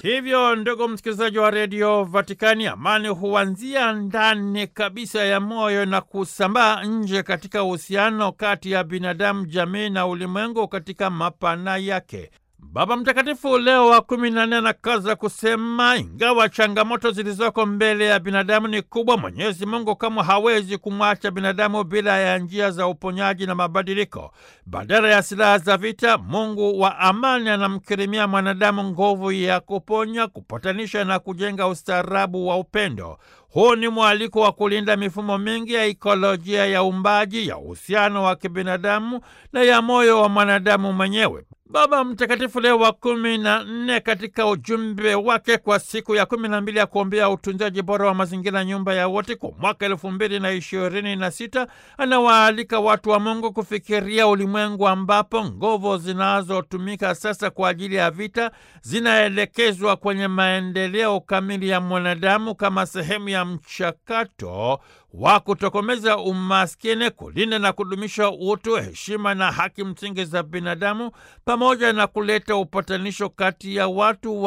Hivyo ndugu msikilizaji wa redio Vatikani, amani huanzia ndani kabisa ya moyo na kusambaa nje katika uhusiano kati ya binadamu, jamii na ulimwengu katika mapana yake. Baba Mtakatifu Leo wa kumi na nne anakaza kusema, ingawa changamoto zilizoko mbele ya binadamu ni kubwa, Mwenyezi Mungu kama hawezi kumwacha binadamu bila ya njia za uponyaji na mabadiliko. Badala ya silaha za vita, Mungu wa amani anamkirimia mwanadamu nguvu ya kuponya, kupatanisha na kujenga ustaarabu wa upendo. Huu ni mwaliko wa kulinda mifumo mingi ya ikolojia ya uumbaji, ya uhusiano wa kibinadamu na ya moyo wa mwanadamu mwenyewe. Baba Mtakatifu Leo wa kumi na nne katika ujumbe wake kwa siku ya kumi na mbili ya kuombea utunzaji bora wa mazingira, nyumba ya wote, kwa mwaka elfu mbili na ishirini na sita anawaalika watu wa Mungu kufikiria ulimwengu ambapo nguvu zinazotumika sasa kwa ajili ya vita zinaelekezwa kwenye maendeleo kamili ya mwanadamu kama sehemu ya mchakato wa kutokomeza umaskini, kulinda na kudumisha utu, heshima na haki msingi za binadamu, pamoja na kuleta upatanisho kati ya watu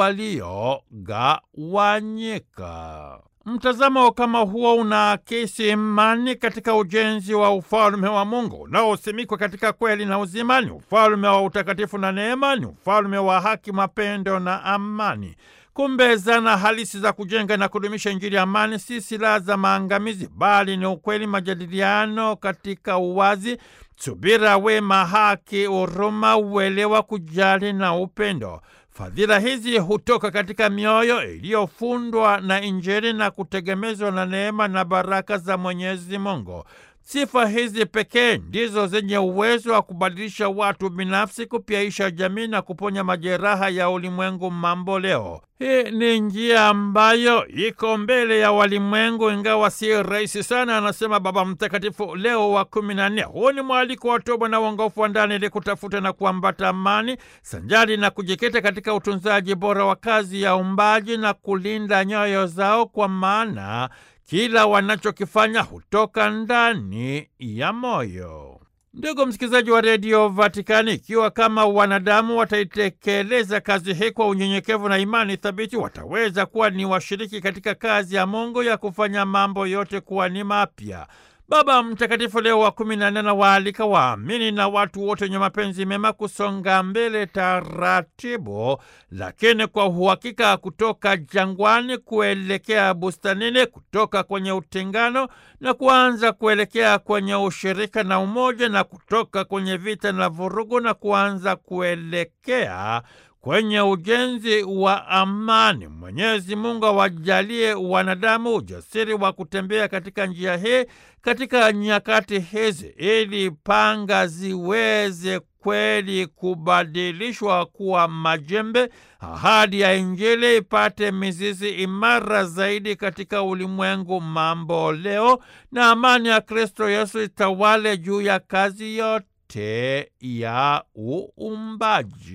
waliogawanyika. Mtazamo kama huo unaakisi imani katika ujenzi wa ufalme wa Mungu unaosimikwa katika kweli na uzima. Ni ufalme wa utakatifu na neema, ni ufalme wa haki, mapendo na amani. Kumbe zana halisi za kujenga na kudumisha Injili ya amani si silaha za maangamizi, bali ni ukweli, majadiliano katika uwazi, subira, wema, haki, huruma, uelewa, kujali na upendo. Fadhila hizi hutoka katika mioyo iliyofundwa na Injili na kutegemezwa na neema na baraka za Mwenyezi Mungu. Sifa hizi pekee ndizo zenye uwezo wa kubadilisha watu binafsi, kupyaisha jamii na kuponya majeraha ya ulimwengu mambo leo. Hii ni njia ambayo iko mbele ya walimwengu, ingawa si rahisi sana, anasema Baba Mtakatifu Leo wa kumi na nne. Huu ni mwaliko wa toba na uongofu wa ndani ili kutafuta na kuambata amani sanjari na kujikita katika utunzaji bora wa kazi ya umbaji na kulinda nyoyo zao, kwa maana kila wanachokifanya hutoka ndani ya moyo. Ndugu msikilizaji wa redio Vatikani, ikiwa kama wanadamu wataitekeleza kazi hii kwa unyenyekevu na imani thabiti, wataweza kuwa ni washiriki katika kazi ya Mungu ya kufanya mambo yote kuwa ni mapya. Baba Mtakatifu Leo wa kumi na nne anawaalika waamini na watu wote wenye mapenzi mema kusonga mbele taratibu, lakini kwa uhakika, kutoka jangwani kuelekea bustanini, kutoka kwenye utengano na kuanza kuelekea kwenye ushirika na umoja, na kutoka kwenye vita na vurugu na kuanza kuelekea kwenye ujenzi wa amani. Mwenyezi Mungu awajalie wanadamu ujasiri wa kutembea katika njia hii katika nyakati hizi, ili panga ziweze kweli kubadilishwa kuwa majembe, ahadi ya Injili ipate mizizi imara zaidi katika ulimwengu mambo leo, na amani ya Kristo Yesu itawale juu ya kazi yote ya uumbaji.